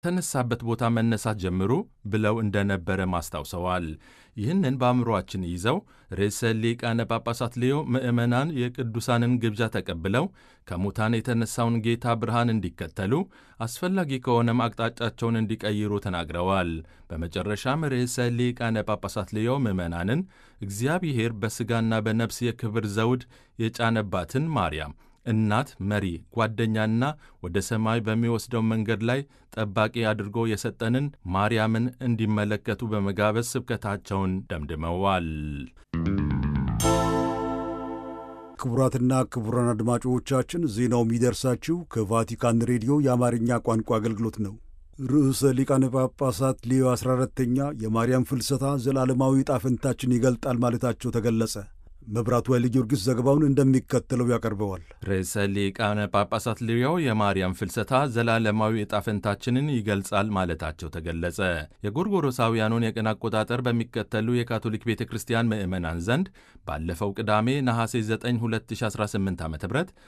ተነሳበት ቦታ መነሳት ጀምሩ ብለው እንደነበረ ማስታውሰዋል። ይህንን በአእምሮአችን ይዘው ርዕሰ ሊቃነ ጳጳሳት ሌዮ ምዕመናን የቅዱሳንን ግብዣ ተቀብለው ከሙታን የተነሳውን ጌታ ብርሃን እንዲከተሉ አስፈላጊ ከሆነም አቅጣጫቸውን እንዲቀይሩ ተናግረዋል። በመጨረሻም ርዕሰ ሊቃነ ጳጳሳት ሌዮ ምዕመናንን እግዚአብሔር በሥጋና በነፍስ የክብር ዘውድ የጫነባትን ማርያም እናት፣ መሪ፣ ጓደኛና ወደ ሰማይ በሚወስደው መንገድ ላይ ጠባቂ አድርጎ የሰጠንን ማርያምን እንዲመለከቱ በመጋበዝ ስብከታቸውን ደምድመዋል። ክቡራትና ክቡራን አድማጮቻችን ዜናው የሚደርሳችሁ ከቫቲካን ሬዲዮ የአማርኛ ቋንቋ አገልግሎት ነው። ርዕሰ ሊቃነ ጳጳሳት ሌዮ 14ተኛ የማርያም ፍልሰታ ዘላለማዊ ጣፈንታችን ይገልጣል ማለታቸው ተገለጸ። መብራቱ ኃይለ ጊዮርጊስ ዘገባውን እንደሚከተለው ያቀርበዋል። ርዕሰ ሊቃነ ጳጳሳት ሌዮ የማርያም ፍልሰታ ዘላለማዊ ዕጣ ፈንታችንን ይገልጻል ማለታቸው ተገለጸ። የጎርጎሮሳውያኑን የቀን አቆጣጠር በሚከተሉ የካቶሊክ ቤተ ክርስቲያን ምዕመናን ዘንድ ባለፈው ቅዳሜ ነሐሴ 9 2018 ዓ ም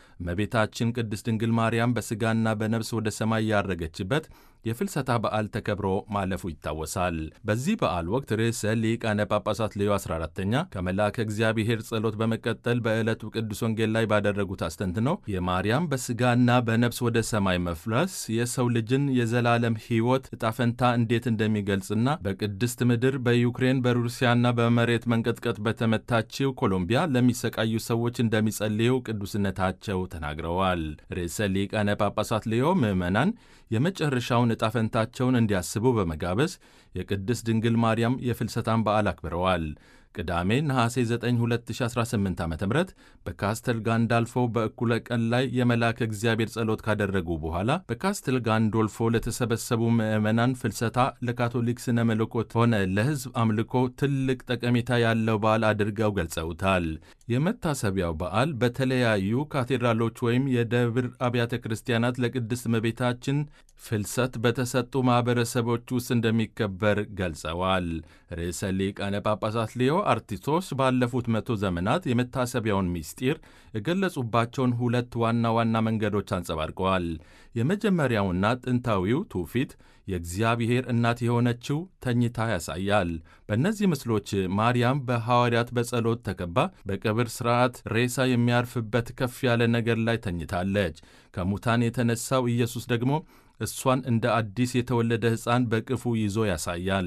እመቤታችን ቅድስት ድንግል ማርያም በሥጋና በነፍስ ወደ ሰማይ ያረገችበት የፍልሰታ በዓል ተከብሮ ማለፉ ይታወሳል። በዚህ በዓል ወቅት ርዕሰ ሊቃነ ጳጳሳት ሌዮ 14ተኛ ከመልአከ እግዚአብሔር ጸሎት በመቀጠል በዕለቱ ቅዱስ ወንጌል ላይ ባደረጉት አስተንትኖ የማርያም በሥጋና በነፍስ ወደ ሰማይ መፍለስ የሰው ልጅን የዘላለም ሕይወት እጣፈንታ እንዴት እንደሚገልጽና በቅድስት ምድር በዩክሬን በሩሲያና በመሬት መንቀጥቀጥ በተመታችው ኮሎምቢያ ለሚሰቃዩ ሰዎች እንደሚጸልዩ ቅዱስነታቸው ተናግረዋል። ርዕሰ ሊቃነ ጳጳሳት ሌዮ ምዕመናን የመጨረሻውን ዕጣ ፈንታቸውን እንዲያስቡ በመጋበዝ የቅድስት ድንግል ማርያም የፍልሰታን በዓል አክብረዋል። ቅዳሜ ነሐሴ 9 2018 ዓ ም በካስተል ጋንዳልፎ በእኩለ ቀን ላይ የመልአከ እግዚአብሔር ጸሎት ካደረጉ በኋላ በካስተል ጋንዶልፎ ለተሰበሰቡ ምዕመናን ፍልሰታ ለካቶሊክ ስነ መለኮት ሆነ ለሕዝብ አምልኮ ትልቅ ጠቀሜታ ያለው በዓል አድርገው ገልጸውታል። የመታሰቢያው በዓል በተለያዩ ካቴድራሎች ወይም የደብር አብያተ ክርስቲያናት ለቅድስት እመቤታችን ፍልሰት በተሰጡ ማኅበረሰቦች ውስጥ እንደሚከበር ገልጸዋል። ርዕሰ ሊቃነ ጳጳሳት ሌዮ አርቲስቶች ባለፉት መቶ ዘመናት የመታሰቢያውን ምስጢር የገለጹባቸውን ሁለት ዋና ዋና መንገዶች አንጸባርቀዋል። የመጀመሪያውና ጥንታዊው ትውፊት የእግዚአብሔር እናት የሆነችው ተኝታ ያሳያል። በእነዚህ ምስሎች ማርያም በሐዋርያት በጸሎት ተከባ በቀብር ሥርዓት ሬሳ የሚያርፍበት ከፍ ያለ ነገር ላይ ተኝታለች። ከሙታን የተነሳው ኢየሱስ ደግሞ እሷን እንደ አዲስ የተወለደ ሕፃን በቅፉ ይዞ ያሳያል።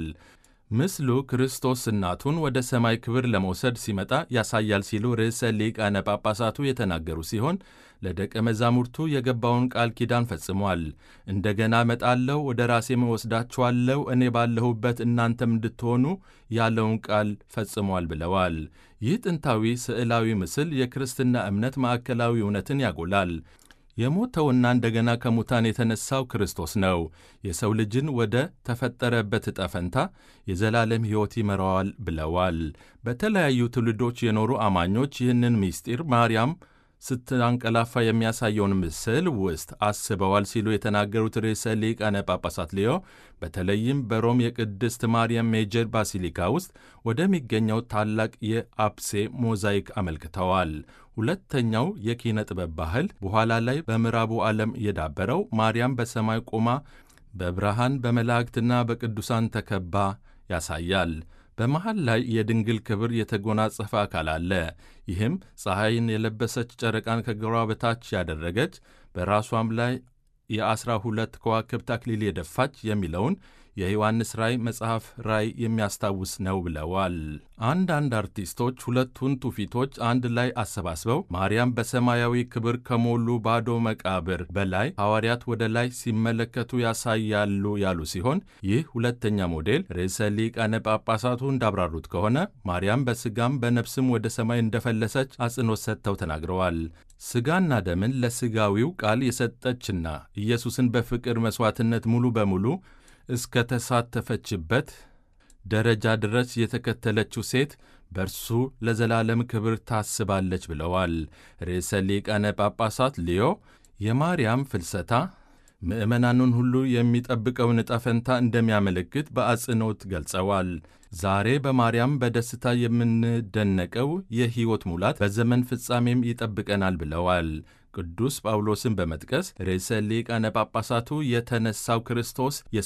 ምስሉ ክርስቶስ እናቱን ወደ ሰማይ ክብር ለመውሰድ ሲመጣ ያሳያል ሲሉ ርዕሰ ሊቃነ ጳጳሳቱ የተናገሩ ሲሆን ለደቀ መዛሙርቱ የገባውን ቃል ኪዳን ፈጽሟል። እንደገና እመጣለሁ፣ ወደ ራሴም እወስዳችኋለሁ፣ እኔ ባለሁበት እናንተም እንድትሆኑ ያለውን ቃል ፈጽሟል ብለዋል። ይህ ጥንታዊ ስዕላዊ ምስል የክርስትና እምነት ማዕከላዊ እውነትን ያጎላል። የሞተውና እንደገና ከሙታን የተነሳው ክርስቶስ ነው። የሰው ልጅን ወደ ተፈጠረበት ዕጣ ፈንታ የዘላለም ሕይወት ይመራዋል ብለዋል። በተለያዩ ትውልዶች የኖሩ አማኞች ይህንን ምስጢር ማርያም ስትንቀላፋ የሚያሳየውን ምስል ውስጥ አስበዋል ሲሉ የተናገሩት ርዕሰ ሊቃነ ጳጳሳት ሌዮ በተለይም በሮም የቅድስት ማርያም ሜጀር ባሲሊካ ውስጥ ወደሚገኘው ታላቅ የአፕሴ ሞዛይክ አመልክተዋል። ሁለተኛው የኪነ ጥበብ ባህል በኋላ ላይ በምዕራቡ ዓለም የዳበረው ማርያም በሰማይ ቆማ በብርሃን በመላእክትና በቅዱሳን ተከባ ያሳያል። በመሃል ላይ የድንግል ክብር የተጎናጸፈ አካል አለ። ይህም ፀሐይን የለበሰች ጨረቃን ከግሯ በታች ያደረገች በራሷም ላይ የአስራ ሁለት ከዋክብት አክሊል የደፋች የሚለውን የዮሐንስ ራእይ መጽሐፍ ራእይ የሚያስታውስ ነው ብለዋል። አንዳንድ አርቲስቶች ሁለቱን ትውፊቶች አንድ ላይ አሰባስበው ማርያም በሰማያዊ ክብር ከሞሉ ባዶ መቃብር በላይ ሐዋርያት ወደ ላይ ሲመለከቱ ያሳያሉ ያሉ ሲሆን ይህ ሁለተኛ ሞዴል ርዕሰ ሊቃነ ጳጳሳቱ እንዳብራሩት ከሆነ ማርያም በሥጋም በነፍስም ወደ ሰማይ እንደፈለሰች አጽንኦት ሰጥተው ተናግረዋል። ሥጋና ደምን ለሥጋዊው ቃል የሰጠችና ኢየሱስን በፍቅር መሥዋዕትነት ሙሉ በሙሉ እስከ ተሳተፈችበት ደረጃ ድረስ የተከተለችው ሴት በእርሱ ለዘላለም ክብር ታስባለች ብለዋል። ርዕሰ ሊቃነ ጳጳሳት ሊዮ የማርያም ፍልሰታ ምዕመናኑን ሁሉ የሚጠብቀውን ዕጣ ፈንታ እንደሚያመለክት በአጽንኦት ገልጸዋል። ዛሬ በማርያም በደስታ የምንደነቀው የሕይወት ሙላት በዘመን ፍጻሜም ይጠብቀናል ብለዋል። ቅዱስ ጳውሎስን በመጥቀስ ርዕሰ ሊቃነ ጳጳሳቱ የተነሳው ክርስቶስ